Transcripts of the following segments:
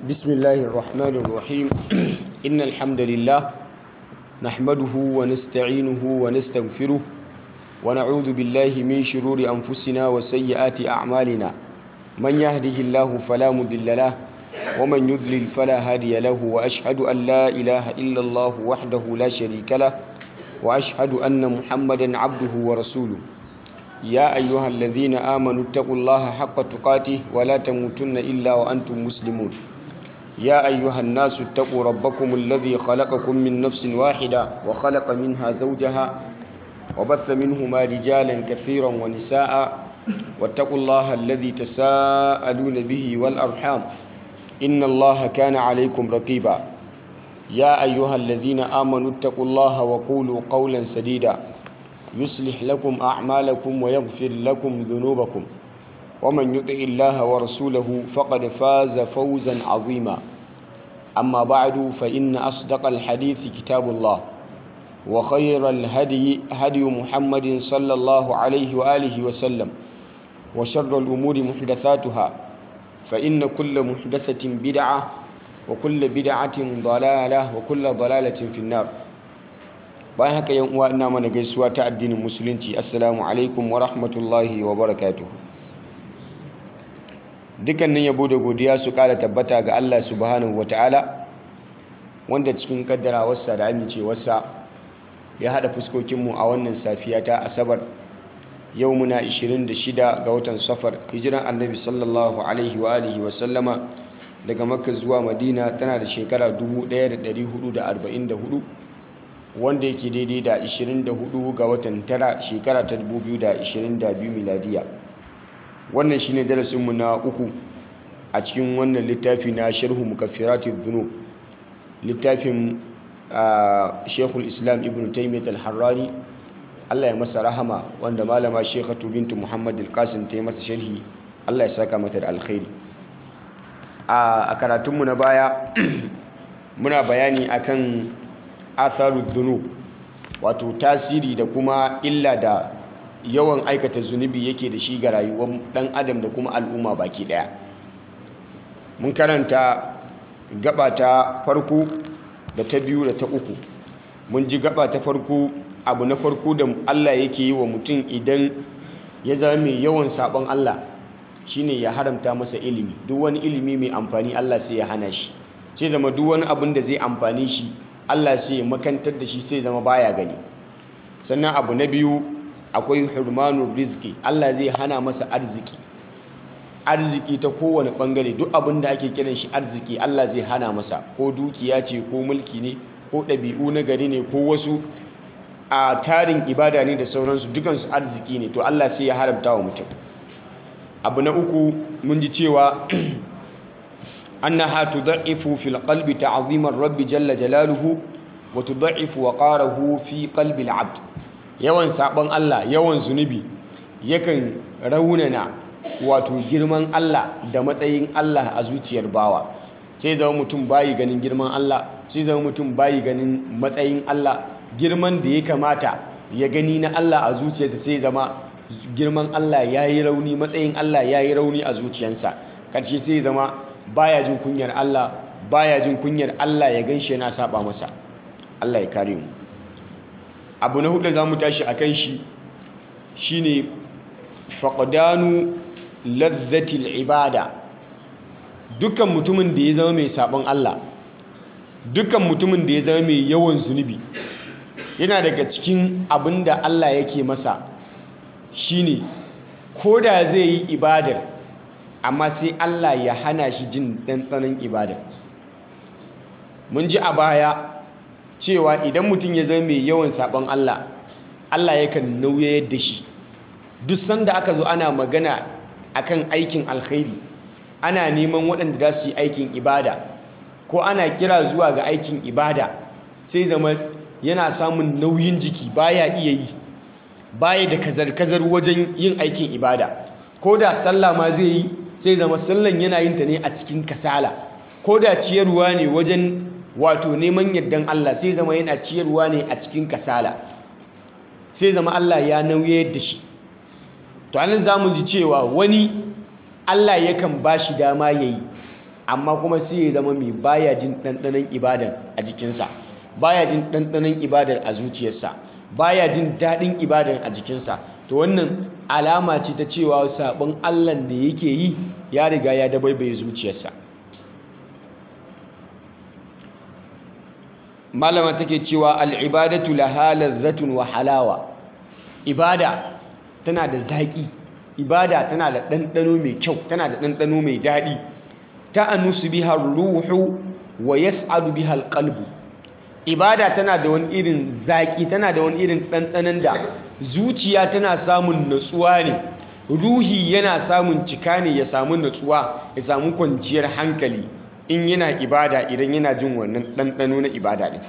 بسم الله الرحمن الرحيم إن الحمد لله نحمده ونستعينه ونستغفره ونعوذ بالله من شرور أنفسنا وسيئات أعمالنا من يهده الله فلا مضل له ومن يضلل فلا هادي له وأشهد أن لا إله إلا الله وحده لا شريك له وأشهد أن محمدا عبده ورسوله يا أيها الذين آمنوا اتقوا الله حق تقاته ولا تموتن إلا وأنتم مسلمون يا أيها الناس اتقوا ربكم الذي خلقكم من نفس واحدة وخلق منها زوجها وبث منهما رجالا كثيرا ونساء واتقوا الله الذي تساءلون به والأرحام إن الله كان عليكم رقيبا يا أيها الذين آمنوا اتقوا الله وقولوا قولا سديدا يصلح لكم أعمالكم ويغفر لكم ذنوبكم ومن يطع الله ورسوله فقد فاز فوزا عظيما أما بعد فإن أصدق الحديث كتاب الله وخير الهدي هدي محمد صلى الله عليه وآله وسلم وشر الأمور محدثاتها فإن كل محدثة بدعة وكل بدعة ضلالة وكل ضلالة في النار bayan haka yan uwa ina mana gaisuwa ta addinin musulunci assalamu alaikum wa rahmatullahi wa barakatuh dukkanin yabo da godiya su kara tabbata ga Allah subhanahu wa ta'ala wanda cikin kaddarawarsa da amincewarsa ya hada fuskokinmu a wannan safiya ta asabar yau muna 26 ga watan safar hijiran annabi sallallahu alaihi wa alihi wa sallama daga makka zuwa madina tana da shekara 1444 wanda yake daidai da 24 ga watan tara shekara ta 2022 miladiya wannan shine darasinmu na uku a cikin wannan littafi na sharhu mukaffiratid dhunub littafin shekul islam ibn taymiyyah al-harrani Allah ya masa rahama wanda malama shekhatu bintu muhammad al-qasim ta yi masa sharhi Allah ya saka mata da alkhairi a karatunmu na baya muna bayani akan atharud dhunub wato tasiri da kuma illa da yawan aikata zunubi yake da shi ga rayuwar dan adam da kuma al'umma baki daya mun karanta gaba ta farko da ta biyu da ta uku mun ji gaba ta farko abu na farko da Allah yake yi wa mutum idan ya zama mai yawan sabon Allah shine ya haramta masa ilimi duk wani ilimi mai amfani Allah sai ya hana shi sai zama duk wani abin da zai amfani shi Allah sai ya makantar da shi sai zama baya gani sannan abu na biyu akwai hurmanu rizki Allah zai hana masa arziki arziki ta kowane bangare duk abin da ake kiran shi arziki Allah zai hana masa ko dukiya ce ko mulki ne ko ɗabi'u na gari ne ko wasu a tarin ibada ne da sauransu dukansu arziki ne to Allah sai ya haramta wa mutum abu na uku mun ji cewa annaha tudha'ifu fil qalbi ta'zimar rabbi jalla jalaluhu wa tudha'ifu waqarahu fi qalbi al-'abd yawan sabon Allah yawan zunubi yakan raunana wato girman Allah da matsayin Allah a zuciyar bawa sai zama mutum bayi ganin girman Allah sai zama mutum bayi ganin matsayin Allah girman da ya kamata ya gani na Allah a zuciyarsa sai zama girman Allah ya yi rauni matsayin Allah ya yi rauni a zuciyarsa karshe sai zama baya jin kunyar Allah baya jin kunyar Allah ya ganshi yana saba masa Allah ya kare mu abu na hudu za mu tashi a kan shi shine faqdanu ladhatil ibada dukkan mutumin da ya zama mai sabon Allah dukkan mutumin da ya zama mai yawan zunubi yana daga cikin abin da Allah yake masa shine ko da zai yi ibadar amma sai Allah ya hana shi jin ɗanɗanon ibadar mun ji a baya cewa idan mutum ya zama mai yawan sabon Allah Allah yakan nauyayar da shi duk sanda aka zo ana magana akan aikin alkhairi ana neman waɗanda za su yi aikin ibada ko ana kira zuwa ga aikin ibada sai zama yana samun nauyin jiki baya iya yi baya da kazar-kazar wajen yin aikin ibada ko da sallah ma zai yi sai zama sallan yana yin ta ne a cikin kasala ko da ciyarwa ne wajen wato neman yardan Allah sai zama yana ciyarwa ne a cikin kasala sai zama Allah ya nauye da shi to anan zamu ji cewa wani Allah yakan bashi dama yayi amma kuma sai ya zama mai baya jin ɗanɗanon ibadan a jikinsa baya jin ɗanɗanon ibadar a zuciyarsa baya jin daɗin ibadan a jikinsa to wannan alama ce ta cewa sabon allah da yake yi ya riga ya dabaibaye zuciyarsa malama take cewa al'ibadatu laha lazzatun wa halawa ibada tana da zaƙi ibada tana da ɗanɗano mai kyau tana da ɗanɗano mai daɗi ta anusu biha ruhu wa yas'adu biha alqalbu ibada tana da wani irin zaƙi tana da wani irin ɗanɗanon da zuciya tana samun natsuwa ne ruhi yana samun cika ne ya samu natsuwa ya samu kwanciyar hankali in yana ibada idan yana jin wannan ɗanɗano na ibada ɗin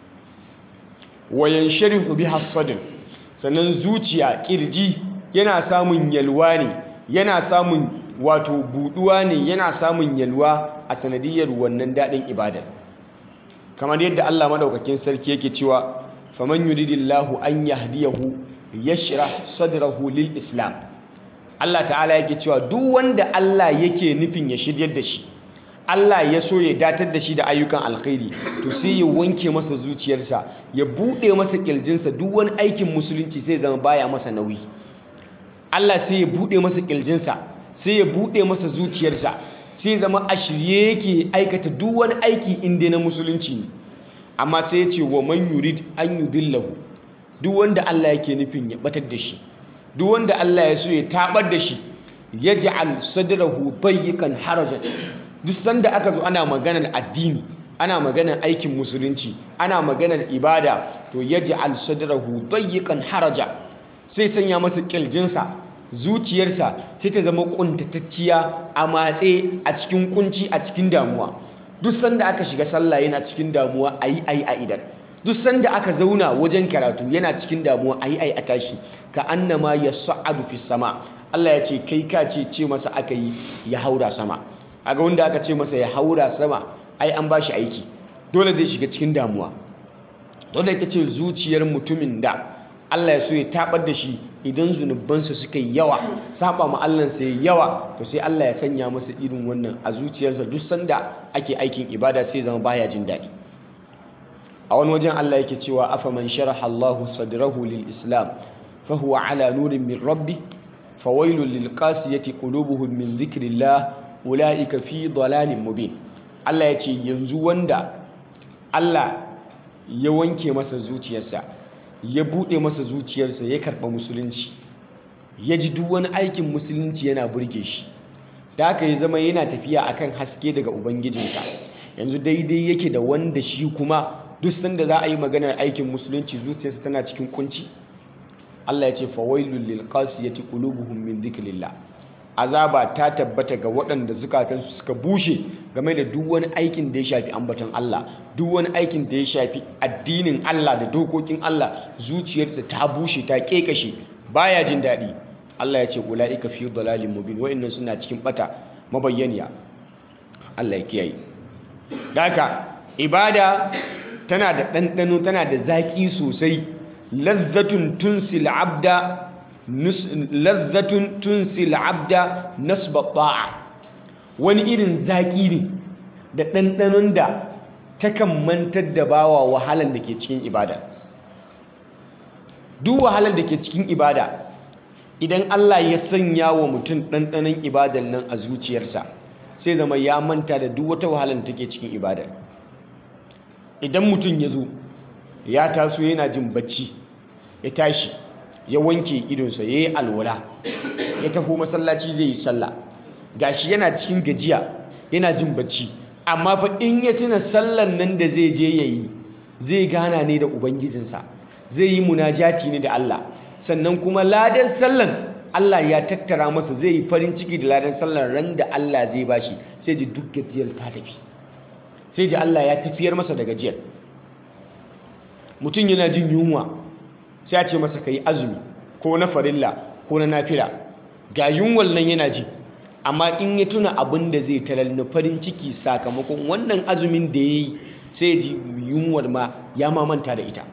wayan sharifu bi hassadin sannan zuciya ƙirji yana samun yalwa ne yana samun wato buɗuwa ne yana samun yalwa a sanadiyar wannan daɗin ibadar kamar yadda Allah maɗaukakin sarki yake cewa faman yuridillahu an yahdiyahu yashrah sadrahu lil islam Allah ta'ala yake cewa duk wanda Allah yake nufin ya shiryar da shi Allah ya so ya datar da shi da ayyukan alkhairi to sai ya wanke masa zuciyarsa ya bude masa kirjinsa duk wani aikin musulunci sai zama baya masa nauyi Allah sai ya bude masa kirjinsa sai ya bude masa zuciyarsa sai zama a shirye yake aikata duk wani aiki inda na musulunci ne amma sai ya ce wa man yurid an yudillahu duk wanda Allah yake nufin ya batar da shi duk wanda Allah ya so ya tabar da shi yaj'al sadrahu dayyikan harajan duk sanda aka zo ana maganar addini ana maganar aikin musulunci ana maganar ibada to yaj'al sadrahu dayyikan haraja sai sanya masa kirjinsa zuciyarsa sai ta zama kuntatacciya a matse a cikin kunci a cikin damuwa duk sanda aka shiga sallah yana cikin damuwa ayi ayi a idan duk sanda aka zauna wajen karatu yana cikin damuwa ayi ayi a tashi ka annama yas'adu fis sama Allah ya ce kai ka ce ce masa aka yi ya haura sama aga wanda aka ce masa ya haura sama ai an bashi aiki dole zai shiga cikin damuwa dole ita ce zuciyar mutumin da Allah ya so ya tabar da shi idan zunubansa suka yi yawa saba ma Allah sai yawa to sai Allah ya sanya masa irin wannan a zuciyarsa duk sanda ake aikin ibada sai zama baya jin daɗi a wani wajen Allah yake cewa afaman sharaha Allahu sadrahu lil islam fa huwa ala nurin min rabbi fawailul lil qasiyati qulubuhum min dhikrillah ulaika fi dalalin mubin Allah ya ce yanzu wanda Allah ya wanke masa zuciyarsa ya buɗe masa zuciyarsa ya karɓa musulunci ya ji duk wani aikin musulunci yana burge shi da haka ya zama yana tafiya akan haske daga ubangijinsa yanzu daidai yake da wanda shi kuma duk sanda za a yi maganar aikin musulunci zuciyarsa tana cikin kunci Allah ya ce fawailul lil qasiyati qulubuhum min dhikrillah azaba ta tabbata ga waɗanda zukatansu suka bushe game da duk wani aikin da ya shafi ambaton Allah duk wani aikin da ya shafi addinin Allah da dokokin Allah zuciyarsa ta bushe ta kekashe baya jin daɗi Allah ya ce ulaika fi dalalin mubin wa'annan suna cikin bata mabayyaniya Allah ya kiyaye daka ibada tana da ɗanɗano tana da zaƙi sosai lazzatun tunsil abda lazzatun tunsil abda nasba ta'a wani irin zaƙi ne da ɗanɗanon da takan mantar da bawa wahalar da ke cikin ibada duk wahalar da ke cikin ibada idan Allah ya sanya wa mutum ɗanɗanon ibadar nan a zuciyarsa sai zama ya manta da duk wata wahalar da take cikin ibadar idan mutum ya zo ya taso yana jin bacci ya tashi ya wanke idonsa ya yi alwala ya taho masallaci zai yi sallah gashi yana cikin gajiya yana jin bacci amma fa in ya tuna sallan nan da zai je ya yi zai gana ne da ubangijinsa zai yi munajati ne da Allah sannan kuma ladan sallan Allah ya tattara masa zai yi farin ciki da ladan sallan ran da Allah zai bashi sai ji duk gajiyar ta tafi sai ji Allah ya tafiyar masa da gajiyar mutum yana jin yunwa sai a ce masa ka yi azumi ko na farilla ko na nafila ga yunwal nan yana ji amma in ya tuna abin da zai talar na farin ciki sakamakon wannan azumin da ya yi sai ji yunwar ma ya mamanta da ita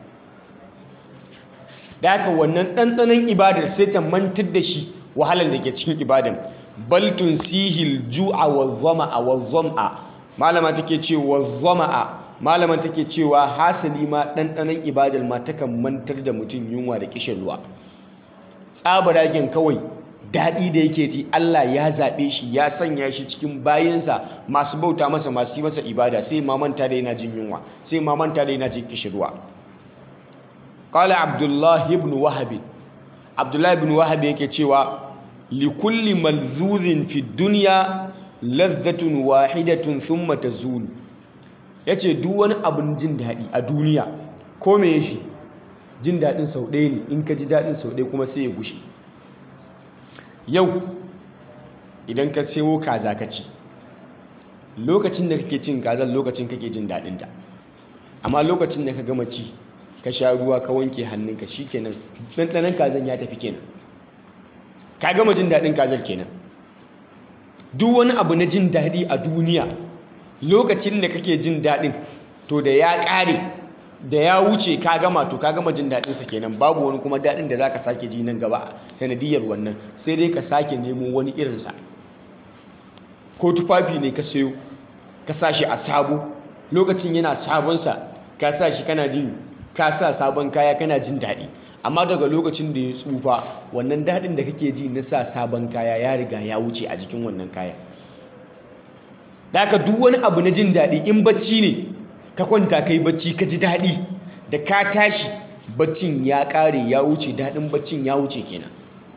da haka wannan ɗanɗanon ibadar sai ta mantar da shi wahalar da ke cikin ibadan bal tunsihil ju'a wa dhama'a wa dham'a malama take cewa dhama'a malama take cewa hasali ma ɗanɗanon ibadar ma takan mantar da mutum yunwa da kishin ruwa tsabaragen kawai daɗi da yake ji Allah ya zaɓe shi ya sanya shi cikin bayansa masu bauta masa masu yi masa ibada sai ma manta da yana jin yunwa sai ma manta da yana jin kishin ruwa qala abdullahi ibn wahab abdullahi ibn wahab yake cewa likulli malzuzin fi dunya ladhatun wahidatun thumma tazul yace duk wani abun jin daɗi a duniya ko me shi jin daɗin sau ɗaya ne in ka ji daɗin sau ɗaya kuma sai ya gushe yau idan ka sayo kaza ka ci lokacin da kake cin kazan lokacin kake jin daɗinta amma lokacin da ka gama ci ka sha ruwa ka wanke hannunka shikenan ɗanɗanon kazan ya tafi kenan ka gama jin daɗin kazar kenan duk wani abu na jin daɗi a duniya lokacin da kake jin daɗin to da ya ƙare da ya wuce ka gama to ka gama jin daɗinsa kenan babu wani kuma daɗin da za ka sake ji nan gaba sanadiyar wannan sai dai ka sake nemo wani irinsa ko tufafi ne ka sayo ka sa shi a sabo lokacin yana sabonsa ka sa shi kana jin ka sa sabon kaya kana jin daɗi amma daga lokacin da ya tsufa wannan daɗin da kake ji na sa sabon kaya ya riga ya wuce a jikin wannan kaya da haka duk wani abu na jin daɗi in bacci ne ka kwanta kai bacci ka ji daɗi da ka tashi baccin ya ƙare ya wuce daɗin baccin ya wuce kenan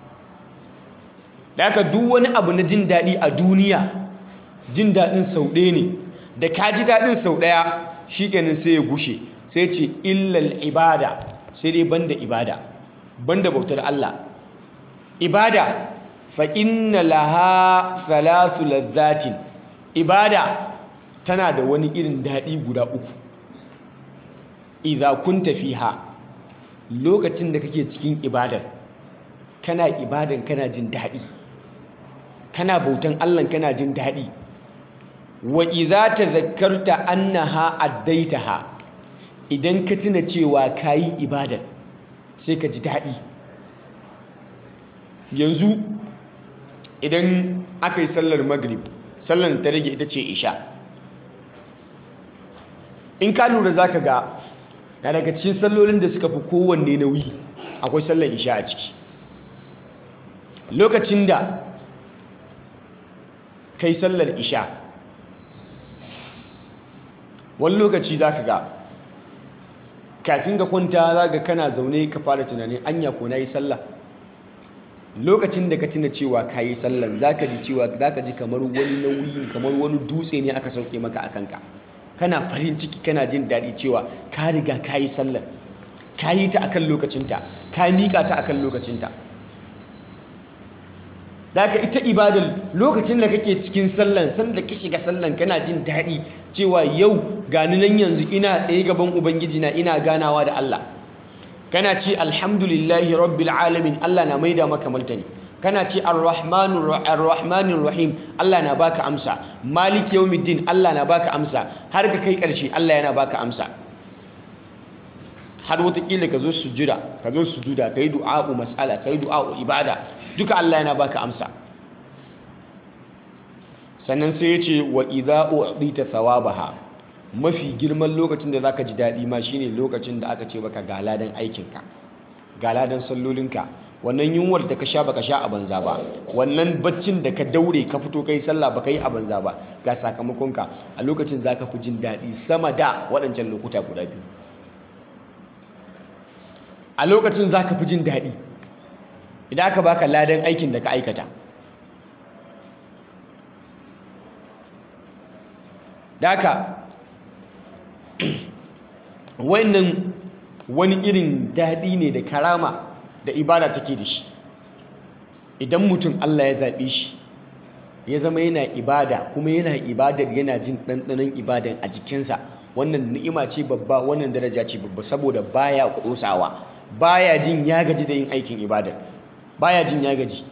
da haka duk wani abu na jin daɗi a duniya jin daɗin sau ɗaya ne da ka ji daɗin sau ɗaya shi kenan sai ya gushe sai ce illal ibada sai dai banda ibada banda bautar Allah ibada fa inna laha thalathu ladhatin ibada tana da wani irin daɗi guda uku idza kunta fiha lokacin da kake cikin ibadar kana ibadan kana jin daɗi kana bautan Allah kana jin daɗi wa idza tadhakkarta annaha addaitaha idan ka tuna cewa kayi ibadar sai ka ji daɗi yanzu idan aka yi sallar maghrib sallar ta rage ita ce isha in ka lura za ka ga na daga cikin sallolin da suka fi kowanne nauyi akwai sallar isha a ciki lokacin da kai sallar isha wani lokaci za ka ga kafin ka kwanta za ga kana zaune ka fara tunanin anya ko na yi sallah lokacin da ka tuna cewa ka yi sallan za ka ji cewa za ka ji kamar wani nauyi kamar wani dutse ne aka sauke maka a kanka kana farin ciki kana jin daɗi cewa ka riga ka yi sallan ka yi ta akan lokacinta ka miƙa ta akan lokacinta da ka ita ibadar lokacin da kake cikin sallan sanda ka shiga sallan kana jin daɗi cewa yau gani nan yanzu ina tsaye gaban ubangiji na ina ganawa da Allah kana ce alhamdulillahi rabbil alamin Allah na maida maka martani kana ce arrahmanir rahim Allah na baka amsa malik yawmiddin Allah na baka amsa har ka kai karshe Allah yana baka amsa har watakila ka zo sujuda ka zo sujuda kai du'a'u mas'ala kai du'a'u ibada duka Allah yana baka amsa sannan sai ya ce wa idza u'dita thawabaha mafi girman lokacin da zaka ji daɗi ma shine lokacin da aka ce baka ga ladan aikinka ga ladan sallolinka wannan yunwar da ka sha baka sha a banza ba wannan baccin da ka daure ka fito kai sallah baka yi a banza ba ga sakamakonka a lokacin zaka fi jin daɗi sama da waɗancan lokuta guda biyu a lokacin zaka fi jin daɗi idan aka baka ladan aikin da ka aikata daka wannan wani irin daɗi ne da karama da ibada take da shi idan mutum Allah ya zaɓe shi ya zama yana ibada kuma yana ibadar yana jin ɗanɗanon ibadan a jikinsa wannan ni'ima ce babba wannan daraja ce babba saboda baya ƙosawa baya jin ya gaji da yin aikin ibadar baya jin ya gaji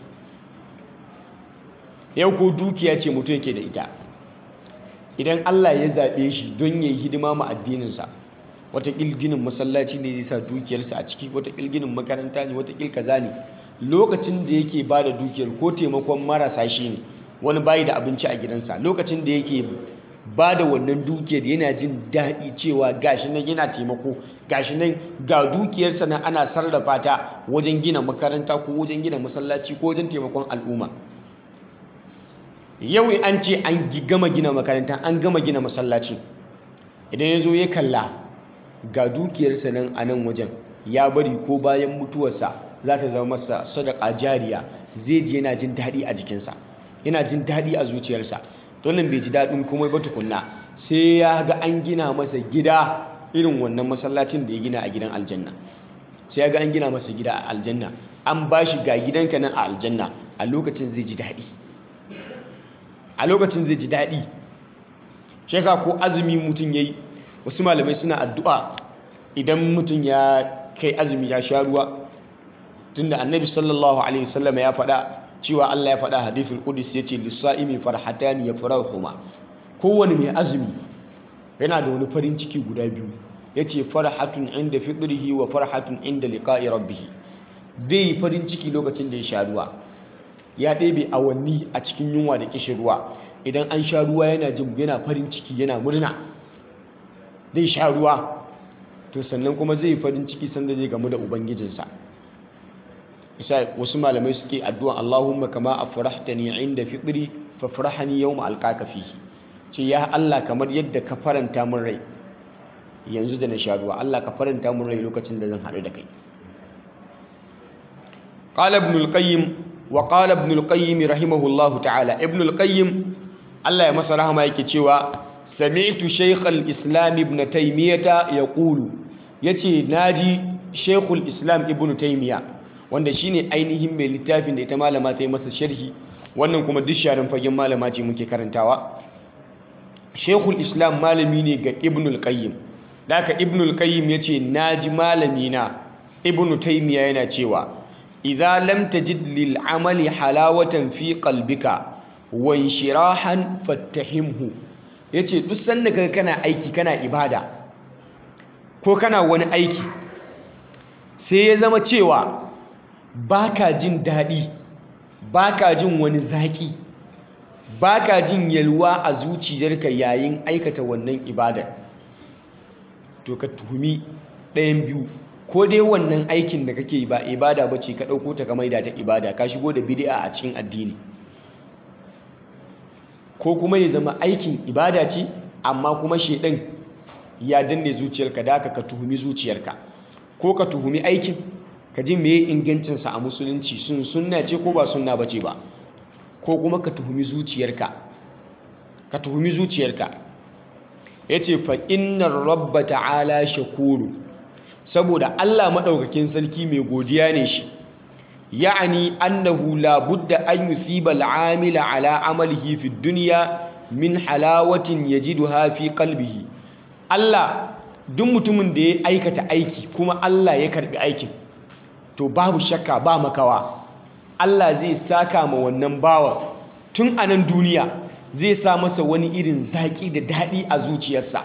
yau ko dukiya ce mutum yake da ita idan Allah ya zaɓe shi don ya yi hidima ma addininsa wata ginin masallaci ne zai sa dukiyarsa a ciki wata ginin makaranta ne wata kaza ne lokacin da yake ba da dukiyar ko taimakon marasa shi ne wani bayi da abinci a gidansa lokacin da yake ba da wannan dukiyar yana jin daɗi cewa gashi nan yana taimako gashi nan ga dukiyarsa nan ana sarrafa ta wajen gina makaranta ko wajen gina masallaci ko wajen taimakon al'umma yau an ce an gama gina makaranta an gama gina masallaci idan ya zo ya kalla ga dukiyarsa nan a nan wajen ya bari ko bayan mutuwarsa za ta zama masa sadaka jariya zai ji yana jin daɗi a jikinsa yana jin daɗi a zuciyarsa to nan bai ji daɗin komai ba tukunna sai ya ga an gina masa gida irin wannan masallacin da ya gina a gidan aljanna sai ya ga an gina masa gida a aljanna an ba shi ga gidanka nan a aljanna a lokacin zai ji daɗi a lokacin zai ji daɗi shi ko azumi mutum ya yi wasu malamai suna addu'a idan mutum ya kai azumi ya sha ruwa tunda annabi sallallahu alaihi wasallam ya faɗa cewa Allah ya faɗa hadithul qudus yace lis-sa'imi farhatani yafrahuhuma kowane mai azumi yana da wani farin ciki guda biyu yace farhatun inda fitrihi wa farhatun inda liqa'i rabbih dai farin ciki lokacin da ya sha ruwa ya ɗebe awanni a cikin yunwa da kishin ruwa idan an sha ruwa yana jin yana farin ciki yana murna zai sha ruwa to sannan kuma zai farin ciki sanda zai gamu da ubangijinsa isa wasu malamai suke addu'a Allahumma kama afrahtani inda fitri fafrahani yawma alqaka fihi ce ya Allah kamar yadda ka faranta min rai yanzu da na sha ruwa Allah ka faranta min rai lokacin da zan haɗu da kai qala ibn al-qayyim wa qala ibn al-qayyim rahimahullahu ta'ala ibn al-qayyim Allah ya masa rahama yake cewa sami'tu shaykh al-islam ibn taymiyah yaqulu yace naji shaykh al-islam ibn taymiyah wanda shine ainihin mai littafin da ita malama ta yi masa sharhi wannan kuma duk sharin fagen malama ce muke karantawa shekul islam malami ne ga ibnul qayyim daga ibnul qayyim ya ce na ji malami na ibnu taimiya yana cewa idza lam tajid lil amali halawatan fi qalbika wa inshirahan fattahimhu yace duk sanda kaga kana aiki kana ibada ko kana wani aiki sai ya zama cewa baka jin daɗi baka jin wani zaƙi baka jin yalwa a zuciyarka yayin aikata wannan ibadar to ka tuhumi ɗayan biyu ko dai wannan aikin da kake ba ibada ba ce ka ɗauko ta ka maida ta ibada ka shigo da bid'a a cikin addini ko kuma ya zama aikin ibada ce amma kuma shedan ya danne zuciyarka da ka tuhumi zuciyarka ko ka tuhumi aikin ka ji meye ingancinsa a musulunci sun sunna ce ko ba sunna ba ce ba ko kuma ka tuhumi zuciyarka ka tuhumi zuciyarka ya ce fa innar rabba ta'ala shakuru saboda allah maɗaukakin sarki mai godiya ne shi ya'ani annahu la budda an yusiba al'amila ala amalihi fi dunya min halawatin yajiduha fi qalbihi allah duk mutumin da ya aikata aiki kuma allah ya karbi aikin to babu shakka ba makawa Allah zai saka ma wannan bawan tun a nan duniya zai sa masa wani irin zaƙi da daɗi a zuciyarsa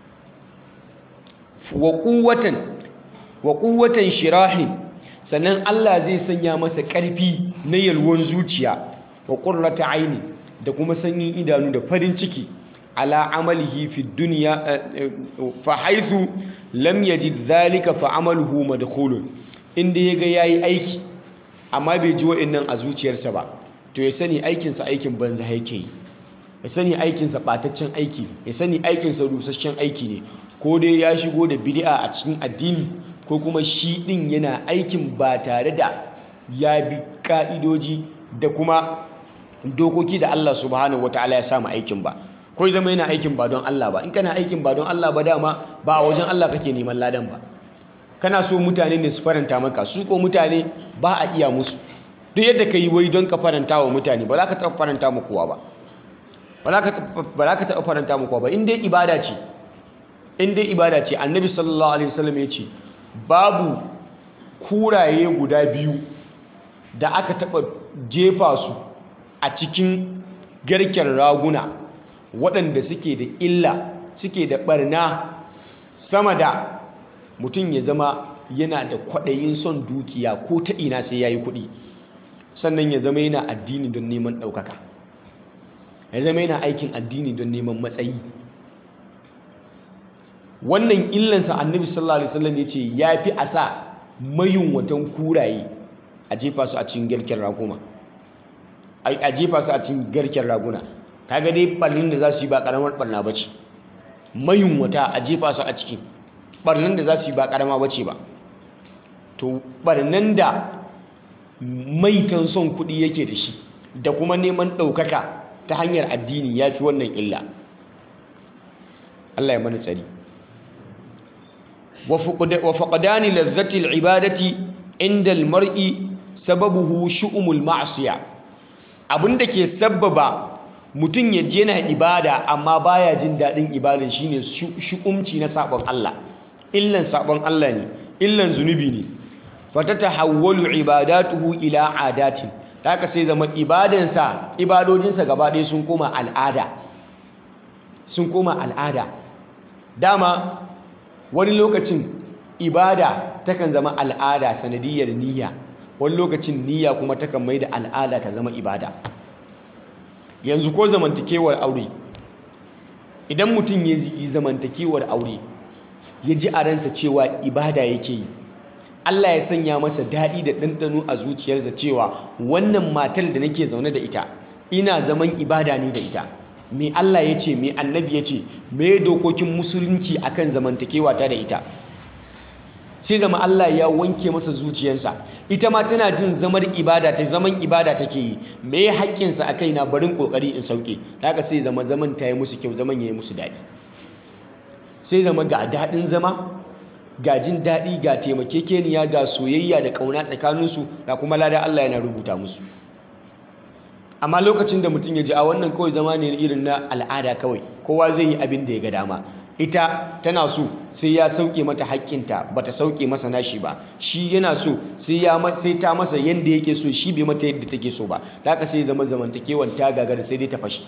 wa ƙuwatan shirahin sannan Allah zai sanya masa ƙarfi na yalwan zuciya wa ƙurrata aini da kuma sanyin idanu da farin ciki ala amalihi fi duniya fa haithu lam yajid dhalika fa amaluhu madkhulun inda ya ga ya yi aiki amma bai ji wa'annan a zuciyarsa ba to ya sani aikinsa aikin banza yake yi ya sani aikinsa ɓataccen aiki ya sani aikinsa rusasshen aiki ne ko dai ya shigo da bid'a a cikin addini ko kuma shi ɗin yana aikin ba tare da ya bi ƙa'idoji da kuma dokoki da Allah subhanahu wataala ya samu aikin ba ko zama yana aikin ba don Allah ba in kana aikin ba don Allah ba dama ba a wajen Allah kake neman ladan ba kana so mutane ne su faranta maka su ko mutane ba a iya musu duk yadda ka yi wai don ka faranta wa mutane ba za ka taɓa faranta mu kowa ba ba za ka taɓa faranta mu kowa ba in dai ibada ce in dai ibada ce annabi sallallahu alaihi wasallam ya ce babu kuraye guda biyu da aka taɓa jefa su a cikin garken raguna waɗanda suke da illa suke da ɓarna sama da mutum ya zama yana da kwaɗayin son dukiya ko ta ina sai ya yi kuɗi sannan ya zama yana addini don neman ɗaukaka ya zama yana aikin addini don neman matsayi wannan illansa annabi sallallahu alaihi wasallam ya ce ya fi a sa mayunwatan kuraye a jefa su a cikin garken raguma a jefa su a cikin garken raguna kaga dai ɓarnin da za su yi ba ƙaramar ɓarna ba ce mayunwata a jefa su a ciki ɓarnan da za su yi ba ƙarama ba ce ba to ɓarnan da maitan son kuɗi yake da shi da kuma neman ɗaukaka ta hanyar addini ya fi wannan illa Allah ya mana tsari wa faqdani lazzati al-ibadati inda al-mar'i sababuhu shu'umul ma'siya abinda ke sabbaba mutum ya je na ibada amma baya jin daɗin ibadan shine shu'umci na sabon Allah illan sabon Allah ne illan zunubi ne fatatahawwalu ibadatuhu ila adatin haka sai zama ibadansa ibadojinsa gaba ɗaya sun koma al'ada sun koma al'ada dama wani lokacin ibada takan zama al'ada sanadiyar niyya wani lokacin niyya kuma takan mai da al'ada ta zama ibada yanzu ko zamantakewar aure idan mutum ya yi zamantakewar aure ya ji a ransa cewa ibada yake yi Allah ya sanya masa daɗi da ɗanɗano a zuciyarsa cewa wannan matar da nake zaune da ita ina zaman ibada ne da ita me Allah ya ce me annabi ya ce me dokokin musulunci akan zamantakewa ta da ita sai zama Allah ya wanke masa zuciyarsa ita ma tana jin zamar ibada ta zaman ibada take yi me haƙƙinsa a kaina barin ƙoƙari in sauke haka sai zama zaman ta yi musu kyau zaman ya yi musu daɗi sai zama ga daɗin zama ga jin daɗi ga taimakekeniya ga soyayya da ƙauna tsakaninsu ga kuma lada Allah yana rubuta musu amma lokacin da mutum ya ji a wannan kawai zama ne irin na al'ada kawai kowa zai yi abin da ya ga dama ita tana so sai ya sauke mata haƙƙinta ba ta sauke masa nashi ba shi yana so sai ta masa yadda yake so shi bai mata yadda take so ba da haka sai zama zamantakewan ta gagara sai dai ta fashi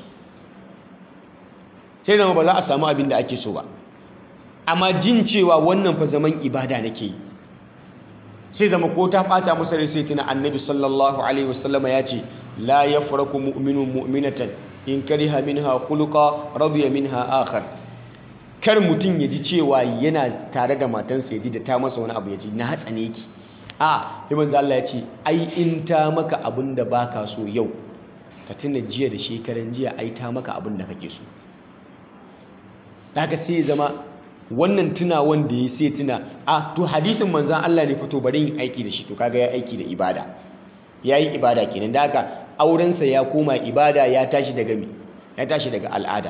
sai zama ba za a samu abin da ake so ba amma jin cewa wannan fa zaman ibada nake yi sai zama ko ta ɓata masa rai sai tuna annabi sallallahu alaihi wasallama ya ce la yafraku mu'minun mu'minatan in kariha minha khuluqa radiya minha akhar kar mutum ya ji cewa yana tare da matansa ya ji da ta masa wani abu ya ji na hatsane ki a sai manzo Allah ya ce ai in ta maka abin da baka so yau ka tuna jiya da shekaran jiya ai ta maka abin da kake so daga sai zama wannan tuna wanda ya sai tuna a to hadisin manzan Allah ne fito bari yin aiki da shi to kaga ya aiki da ibada ya yi ibada kenan da haka aurensa ya koma ibada ya tashi daga mi ya tashi daga al'ada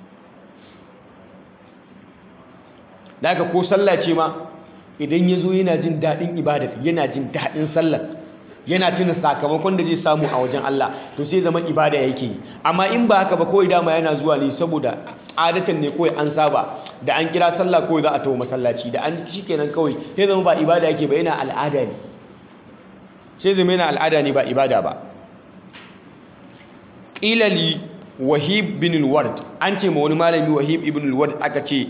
da haka ko sallah ce ma idan ya zo yana jin daɗin ibada yana jin daɗin sallah yana tuna sakamakon da zai samu a wajen Allah to sai zama ibada yake yi amma in ba haka ba kawai dama yana zuwa ne saboda adatan ne kawai an saba da an kira sallah kawai za a tawo masallaci da an shi kenan kawai sai zama ba ibada yake ba yana al'ada ne sai zama yana al'ada ne ba ibada ba ƙila li wahib bin al-ward an ce ma wani malami wahib ibn al-ward aka ce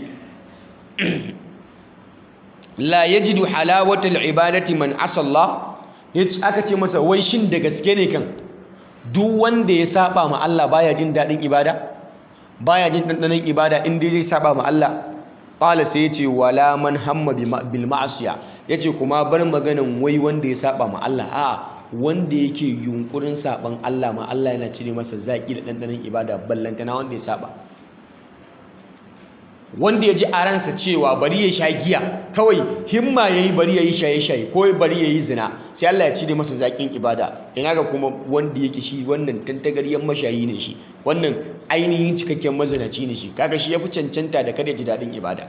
la yajidu halawata al-ibadati man asalla aka ce masa wai shin da gaske ne kan duk wanda ya saba ma Allah baya jin daɗin ibada baya jin ɗanɗanon ibada in dai zai saba ma Allah qala sai yace wala man hamma bil ma'asiya yace kuma bar maganan wai wanda ya saba ma Allah a wanda yake yunkurin saban Allah ma Allah yana cire masa zaki da ɗanɗanon ibada ballantana wanda ya saba wanda ya ji a ransa cewa bari ya sha giya kawai himma yayi bari ya yi shaye-shaye ko bari ya yi zina sai Allah ya cire masa zaƙin ibada ina ga kuma wanda yake shi wannan tantagaryen mashayi ne shi wannan ainihin cikakken mazinaci ne shi kaga shi ya fi cancanta da kada ji daɗin ibada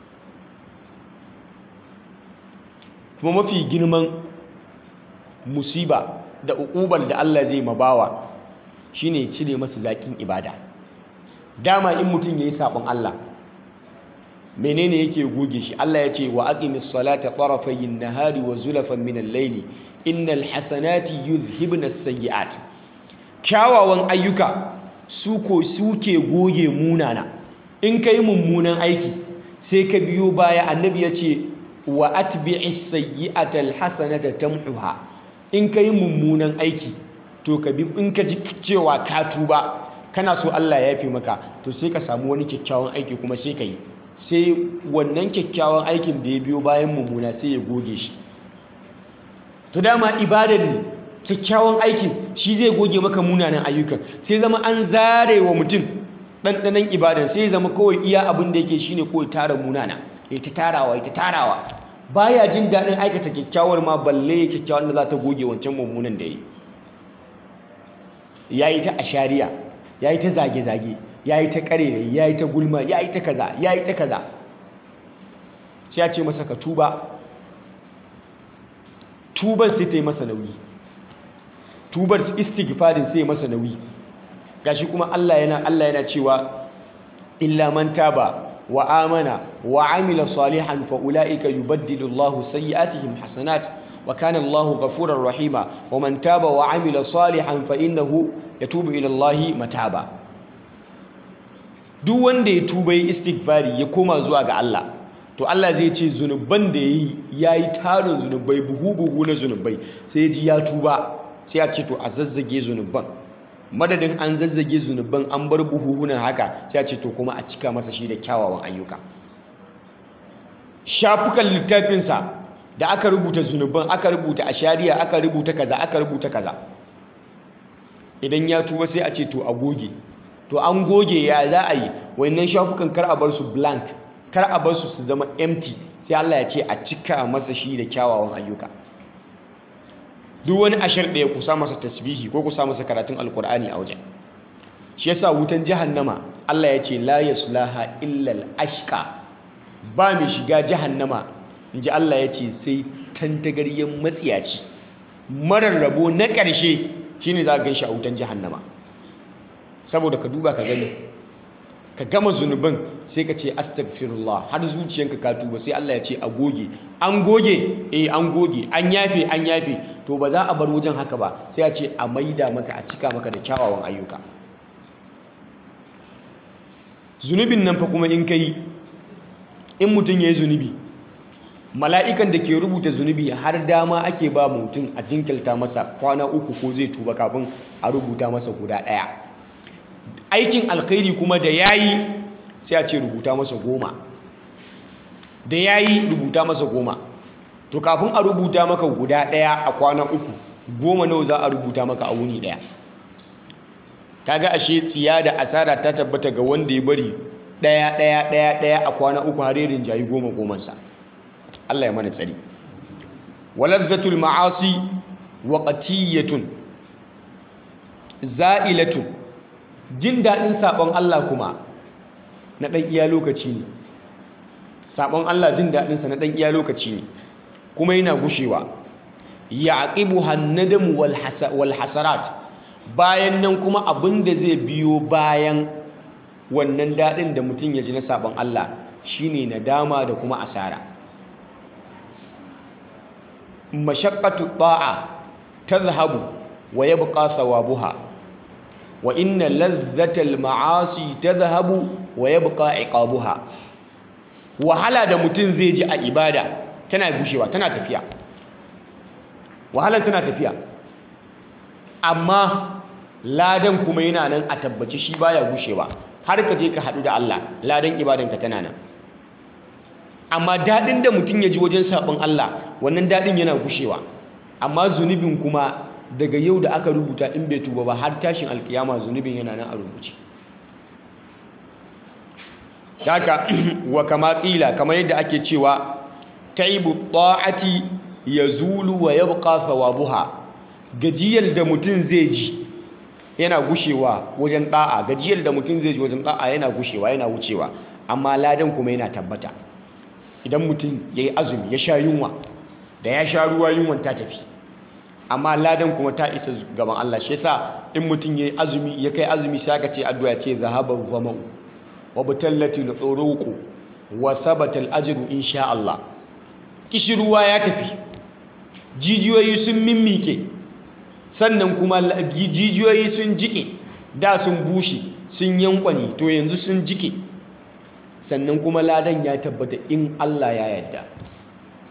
kuma mafi girman musiba da uƙubar da Allah zai mabawa shine cire masa zaƙin ibada dama in mutum yayi sabon Allah menene yake goge shi Allah ya ce wa aqimis salata tarafayin nahari wa zulafan min al-layli innal hasanati yuzhibna as-sayyi'at kyawawan ayyuka su ko suke goge munana in kai mummunan aiki sai ka biyo baya annabi ya ce wa atbi'is sayyi'ata alhasanata tamhuha in kai mummunan aiki to ka bi in ka ji cewa ka tuba kana so Allah ya yafe maka to sai ka samu wani kyakkyawan aiki kuma sai ka yi sai wannan kyakkyawan aikin da ya biyo bayan mummuna sai ya goge shi to dama ibadar ne kyakkyawan aikin shi zai goge maka munanan ayyukan sai zama an zare wa mutum ɗanɗanon ibadan sai zama kawai iya abin da yake shine kawai tara munana ya ta tarawa ya ta tarawa baya jin daɗin aikata kyakkyawar ma balle kyakkyawar da za ta goge wancan mummunan da ya yi ya yi ta ashariya ya yi ta zage-zage ya yi ta ƙarere ya yi ta gulma ya yi ta kaza ya yi ta kaza sai ya ce masa ka tuba tubar sai ta yi masa nauyi tubar istighfarin sai masa nauyi gashi kuma Allah yana Allah yana cewa illa man taba wa amana wa amila salihan fa ulaika yubaddilu Allahu sayyi'atihim hasanat wa kana Allahu ghafurar rahima wa man taba wa amila salihan fa innahu yatubu ila Allahi mataba duk wanda ya tuba yi istighfari ya koma zuwa ga Allah to Allah zai ce zunuban da yayi yayi tarin zunubai buhu buhu na zunubai sai ya ji ya tuba sai ya ce to a zazzage zunuban madadin an zazzage zunuban an bar buhuhunan haka sai ya ce to kuma a cika masa shi da kyawawan ayyuka shafukan littafinsa da aka rubuta zunuban aka rubuta a shari'a aka rubuta kaza aka rubuta kaza idan ya tuba sai a ce to a goge to an goge ya za a yi wannan shafukan kar a bar su blank kar a bar su su zama empty sai Allah ya ce a cika masa shi da kyawawan ayyuka duk wani ashar da ya kusa masa tasbihi ko kusa masa karatun alkur'ani a wajen shi yasa wutan jahannama Allah ya ce la yaslaha illa al-ashqa ba mai shiga jahannama inji Allah ya ce sai tantagaryen matsiyaci marar rabo na ƙarshe shine za ka gan shi a wutan jahannama saboda ka duba ka gani ka gama zunubin sai ka ce astaghfirullah har zuciyanka ka tuba sai Allah ya ce a goge an goge eh an goge an yafe an yafe to ba za a bar wajen haka ba sai a ce a maida maka a cika maka da kyawawan ayyuka zunubin nan fa kuma in kai in mutum ya yi zunubi mala'ikan da ke rubuta zunubi har dama ake ba mutum a jinkilta masa kwana uku ko zai tuba kafin a rubuta masa guda ɗaya aikin alkhairi kuma da yayi sai a ce rubuta masa goma da yayi rubuta masa goma to kafin a rubuta maka guda ɗaya a kwana uku goma nawa za a rubuta maka a wuni ɗaya kaga ashe tsiya da asara ta tabbata ga wanda ya bari ɗaya ɗaya ɗaya ɗaya a kwana uku har yarin jayi goma gomansa Allah ya mana tsari walazzatul ma'asi waqtiyatun za'ilatun jin daɗin saɓon Allah kuma na ɗan iya lokaci ne saɓon Allah jin daɗinsa na ɗan iya lokaci ne kuma yana gushewa ya aqibu hannadamu wal hasarat bayan nan kuma abin da zai biyo bayan wannan daɗin da mutum ya ji na saɓon Allah shine nadama da kuma asara mashaqqatu ta'a tadhhabu wa yabqa thawabuha wa inna ladhatal ma'asi tadhhabu wa yabqa iqabuha wahala da mutum zai ji a ibada tana gushewa tana tafiya wahalan tana tafiya amma ladan kuma yana nan a tabbaci shi baya gushewa har ka je ka haɗu da Allah ladan ibadanka tana nan amma daɗin da mutum ya ji wajen saɓon Allah wannan daɗin yana gushewa amma zunubin kuma daga yau da aka rubuta in bai tuba ba har tashin alkiyama zunubin yana nan a rubuce haka wa kama ƙila kamar yadda ake cewa taibu ta'ati yazulu wa yabqa thawabuha gajiyar da mutum zai ji yana gushewa wajen da'a gajiyar da mutum zai ji wajen da'a yana gushewa yana wucewa amma ladan kuma yana tabbata idan mutum ya yi azumi ya sha yunwa da ya sha ruwa yunwan ta tafi amma ladan kuma ta isa gaban Allah shi yasa in mutum ya yi azumi ya kai azumi sai aka ce addu'a ce zahaban zama'u wa butallati al-uruqu wa thabata al-ajru insha Allah kishirwa ya tafi jijiyoyi sun mimmike sannan kuma jijiyoyi sun jike da sun bushe sun yankwani to yanzu sun jike sannan kuma ladan ya tabbata in Allah ya yarda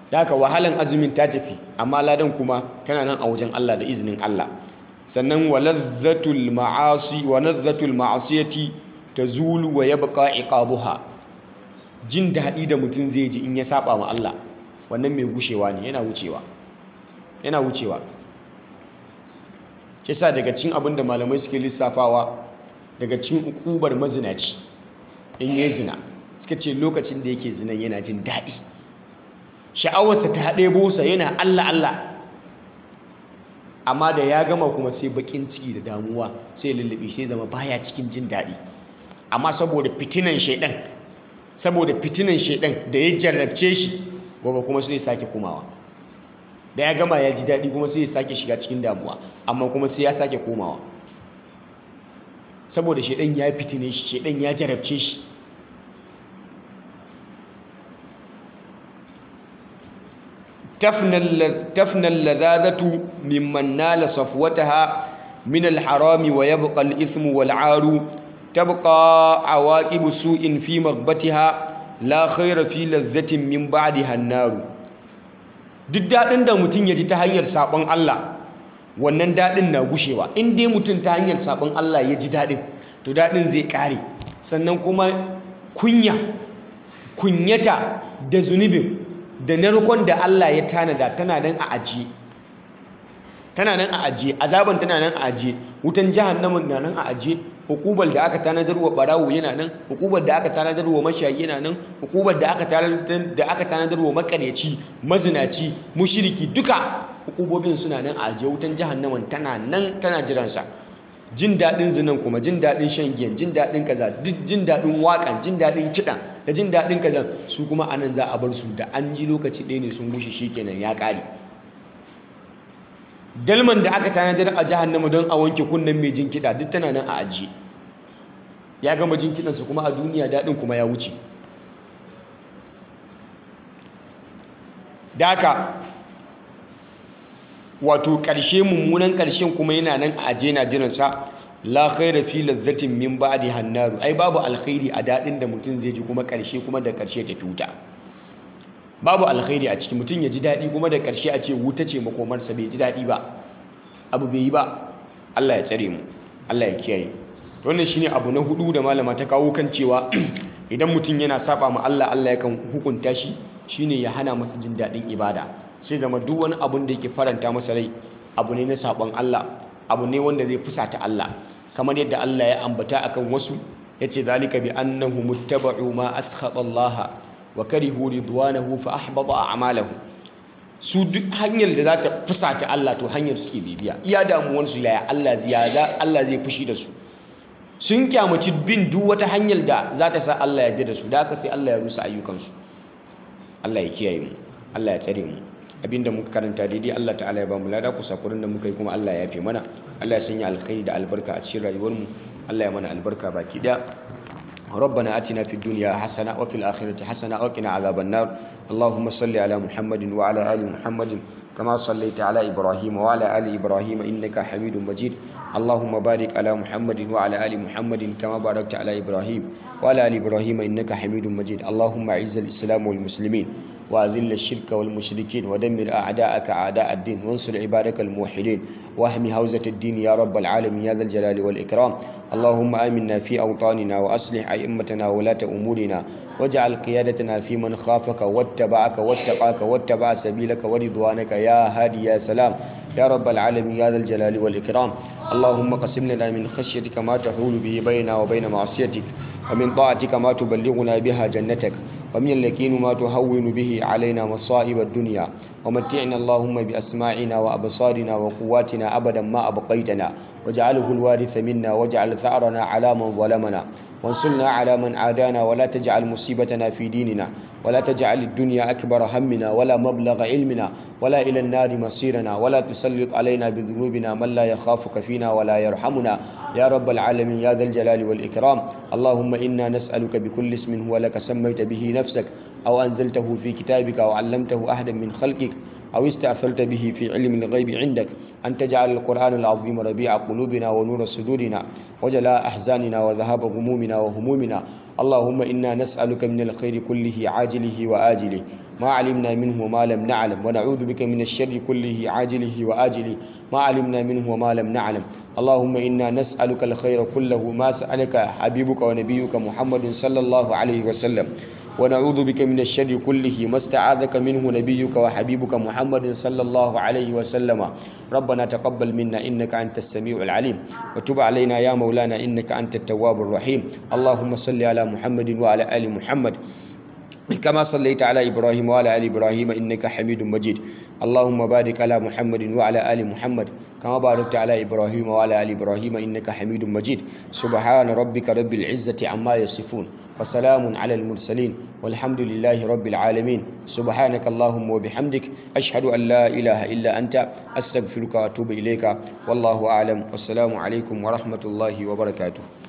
da haka wahalan azumin ta tafi amma ladan kuma tana nan a wajen Allah da izinin Allah sannan waladhatul ma'asi wa nadhatul ma'asiyati tazulu wa yabqa iqabuha jin daɗi da mutum zai ji in ya saba ma Allah wannan mai gushewa ne yana wucewa yana wucewa kisa daga cikin abin da malamai suke lissafawa daga cikin ukubar mazinaci in yi zina suka ce lokacin da yake zinan yana jin daɗi sha'awarsa ta ɗebo sa yana Allah Allah amma da ya gama kuma sai bakin ciki da damuwa sai lullube sai zama baya cikin jin daɗi amma saboda fitinan shaidan saboda fitinan shaidan da ya jarrabce shi gobe kuma sai ya sake komawa da ya gama ya ji daɗi kuma sai ya sake shiga cikin damuwa amma kuma sai ya sake komawa saboda shaidan ya fitine shi shaidan ya jarabce shi تفنى اللذاذة ممن نال صفوتها من الحرام ويبقى الإثم والعار تبقى عواقب سوء في مغبتها لا خير في لذة من بعدها النار duk daɗin da mutum ya ji ta hanyar saɓon Allah wannan daɗin na gushewa in dai mutum ta hanyar saɓon Allah ya ji daɗin to daɗin zai ƙare sannan kuma kunya kunyata da zunubin da narkon da Allah ya tanada tana nan a ajiye tana nan a ajiye azaban tana nan a ajiye wutan jahannamin na nan a ajiye hukubar da aka tanadar wa barawo yana nan hukubar da aka tanadar wa mashayi yana nan hukubar da aka tanadar da aka tanadar wa makaryaci mazinaci mushriki duka hukubobin suna nan a ajiye wutan jahannamin tana nan tana jiransa jin daɗin zinan kuma jin daɗin shan giyan jin daɗin kaza duk jin daɗin waƙan jin daɗin kiɗan da jin daɗin kaza su kuma anan za a bar su da an ji lokaci ɗaya ne sun gushe shikenan ya ƙare dalman da aka tanadar a jahannama don a wanke kunnen mai jin kiɗa duk tana nan a ajiye ya gama jin kiɗansa kuma a duniya daɗin kuma ya wuce da haka wato ƙarshe mummunan ƙarshen kuma yana nan a ajiye na jiransa la khaira fi lazzatin min ba'di hannaru ai babu alkhairi a daɗin da mutum zai ji kuma ƙarshe kuma da ƙarshe ta tuta babu alkhairi a ciki mutum ya ji daɗi kuma da ƙarshe a ce wuta ce makomarsa bai ji daɗi ba abu bai yi ba Allah ya tsare mu Allah ya kiyaye wannan shine abu na hudu da malama ta kawo kan cewa idan mutum yana saba ma Allah Allah yakan hukunta shi shine ya hana masa jin daɗin ibada sai zama duk wani abun da yake faranta masa rai abu ne na sabon Allah abu ne wanda zai fusata Allah kamar yadda Allah ya ambata akan wasu yace zalika bi annahu muttaba'u ma askhata Allah wa karihu ridwanahu fa ahbata a'malahum su duk hanyar da za ta fusata Allah to hanyar suke bibiya iya damuwar su yaya Allah zai Allah zai fushi da su sun kyamaci bin duk wata hanyar da za ta sa Allah ya ji da su da haka sai Allah ya rusa ayyukansu Allah ya kiyaye mu Allah ya tsare mu abinda muka karanta daidai Allah ta'ala ya ba mu lada ku sakurin da muka yi kuma Allah ya yafe mana Allah ya sanya alkhairi da albarka a cikin rayuwar mu Allah ya mana albarka baki da ربنا آتنا في الدنيا حسنة وفي الآخرة حسنة وقنا عذاب النار اللهم صل على محمد وعلى آل محمد كما صليت على إبراهيم وعلى آل إبراهيم إنك حميد مجيد اللهم بارك على محمد وعلى آل محمد كما باركت على إبراهيم وعلى آل إبراهيم إنك حميد مجيد اللهم أعز الإسلام والمسلمين وأذل الشرك والمشركين ودمر أعداءك أعداء الدين وانصر عبادك الموحدين واحمي حوزة الدين يا رب العالمين يا ذا الجلال والإكرام اللهم آمنا في أوطاننا وأصلح أئمتنا ولاة أمورنا واجعل قيادتنا في من خافك واتبعك واتقاك واتبع سبيلك ورضوانك يا هادي يا سلام يا رب العالمين يا ذا الجلال والإكرام اللهم قسم لنا من خشيتك ما تحول به بيننا وبين معصيتك ومن طاعتك ما تبلغنا بها جنتك ومن اليقين ما تهون به علينا مصائب الدنيا ومتعنا اللهم بأسماعنا وأبصارنا وقواتنا أبدا ما أبقيتنا واجعله الوارث منا واجعل ثأرنا على من ظلمنا وانصرنا على من عادانا ولا تجعل مصيبتنا في ديننا ولا تجعل الدنيا أكبر همنا ولا مبلغ علمنا ولا إلى النار مصيرنا ولا تسلط علينا بذنوبنا من لا يخافك فينا ولا يرحمنا يا رب العالمين يا ذا الجلال والإكرام اللهم إنا نسألك بكل اسم هو لك سميت به نفسك أو أنزلته في كتابك أو علمته أحدا من خلقك أو استأثرت به في علم الغيب عندك أن تجعل القرآن العظيم ربيع قلوبنا ونور صدورنا وجلاء أحزاننا وذهاب غمومنا وهمومنا اللهم إنا نسألك من الخير كله عاجله وآجله ما علمنا منه وما لم نعلم ونعوذ بك من الشر كله عاجله وآجله ما علمنا منه وما لم نعلم اللهم إنا نسألك الخير كله ما سألك حبيبك ونبيك محمد صلى الله عليه وسلم ونعوذ بك من الشر كله ما استعاذك منه نبيك وحبيبك محمد صلى الله عليه وسلم ربنا تقبل منا إنك أنت السميع العليم وتب علينا يا مولانا إنك أنت التواب الرحيم اللهم صل على محمد وعلى آل محمد كما صليت على إبراهيم وعلى آل إبراهيم إنك حميد مجيد اللهم بارك على محمد وعلى آل محمد كما باركت على إبراهيم وعلى آل إبراهيم إنك حميد مجيد سبحان ربك رب العزة عما يصفون وسلام على المرسلين والحمد لله رب العالمين سبحانك اللهم وبحمدك أشهد أن لا إله إلا أنت أستغفرك وأتوب إليك والله أعلم والسلام عليكم ورحمة الله وبركاته